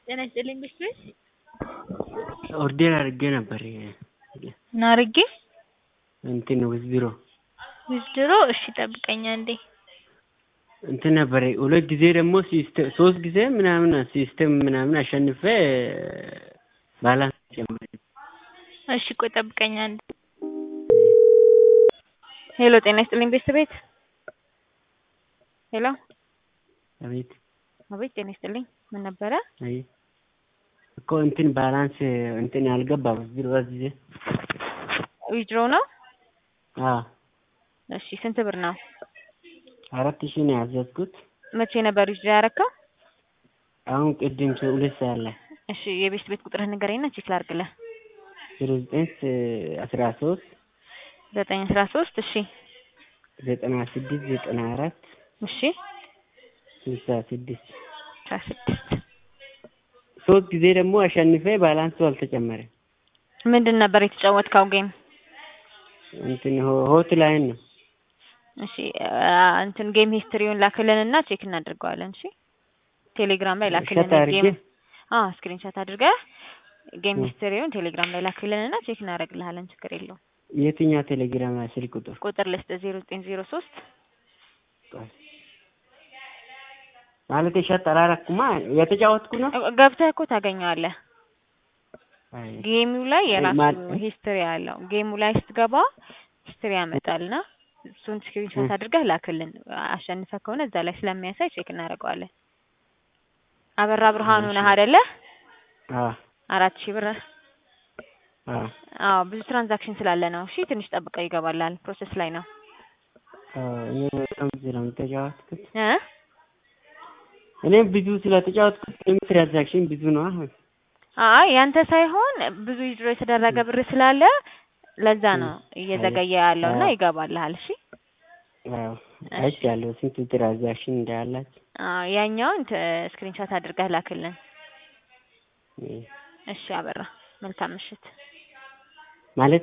ጤና ይስጥልኝ ብስል ኦርዴር አድርጌ ነበር ምን አድርጌ እንትን ዊዝድሮ ዊዝድሮ እሺ ጠብቀኝ አንዴ እንትን ነበር ሁለት ጊዜ ደግሞ ሲስተም ሶስት ጊዜ ምናምን ሲስተም ምናምን አሸንፌ ባላንስ ጨመረ። እሺ ቆይ ጠብቀኝ አንዴ ሄሎ ጤና ይስጥልኝ ቤተሰቤት ሄሎ አቤት አቤት ጤና ይስጥልኝ ምን ነበረ አይ እኮ እንትን ባላንስ እንትን ያልገባ ዊዝድሮ ጊዜ ዊዝድሮ ነው አዎ እሺ ስንት ብር ነው አራት ሺህ ነው ያዘዝኩት። መቼ ነበር ዊዝድሮ ያረከው አሁን ቅድም ሁለት ሰዓት ላይ እሺ የቤት ቤት ቁጥርህን ንገረኝና ቼክ ላድርግልህ ዜሮ ዘጠኝ አስራ ሶስት ዘጠኝ አስራ ሶስት እሺ ዘጠና ስድስት ዘጠና አራት እሺ ስልሳ ስድስት አስራ ስድስት ሶስት ጊዜ ደግሞ አሸንፌ ባላንሱ አልተጨመረም። ምንድን ነበር የተጫወትከው ጌም? እንትን ሆት ላይን ነው። እሺ እንትን ጌም ሂስትሪውን ላክልንና ቼክ እናደርገዋለን። እሺ ቴሌግራም ላይ ላክልን ሸት አድርጌ? ጌም አዎ ስክሪንሾት አድርገህ ጌም ሂስትሪውን ቴሌግራም ላይ ላክልንና ቼክ እናደርግልሃለን። ችግር የለውም። የትኛው ቴሌግራም ላይ ስልክ ቁጥር? ቁጥር ልስጥ ዜሮ ዘጠኝ ዜሮ ሶስት ማለት ሸጥ አላረኩማ የተጫወትኩ ነው። ገብተህ እኮ ታገኘዋለህ። አይ ጌሙ ላይ የራሱ ማን- ሂስትሪ አለው። ጌሙ ላይ ስትገባ ሂስትሪ ያመጣልና እሱን ስክሪንሾት አድርገህ ላክልን። አሸንፈ ከሆነ እዛ ላይ ስለሚያሳይ ቼክ እናደርገዋለን። አበራ ብርሃኑ ነህ አይደለ? አዎ አራት ሺህ ብር አዎ አዎ ብዙ ትራንዛክሽን ስላለ ነው። እሺ ትንሽ ጠብቀው ይገባላል። ፕሮሰስ ላይ ነው አዎ እኔ በጣም ብዙ ነው የተጫወትኩት። እ እኔም ብዙ ስለተጫወትኩት እኔም ትራንዛክሽን ብዙ ነው። አሁን አይ ያንተ ሳይሆን ብዙ ዊዝድሮ የተደረገ ብር ስላለ ለዛ ነው እየዘገየ ያለውና አዎ። ይገባልሃል። እሺ አዎ አይቻለሁ ስንት ትራንዛክሽን እንዳላችሁ። አዎ ያኛውን ስክሪንሾት አድርገህ ላክልን። እ እሺ አበራ መልካም ምሽት። ማለት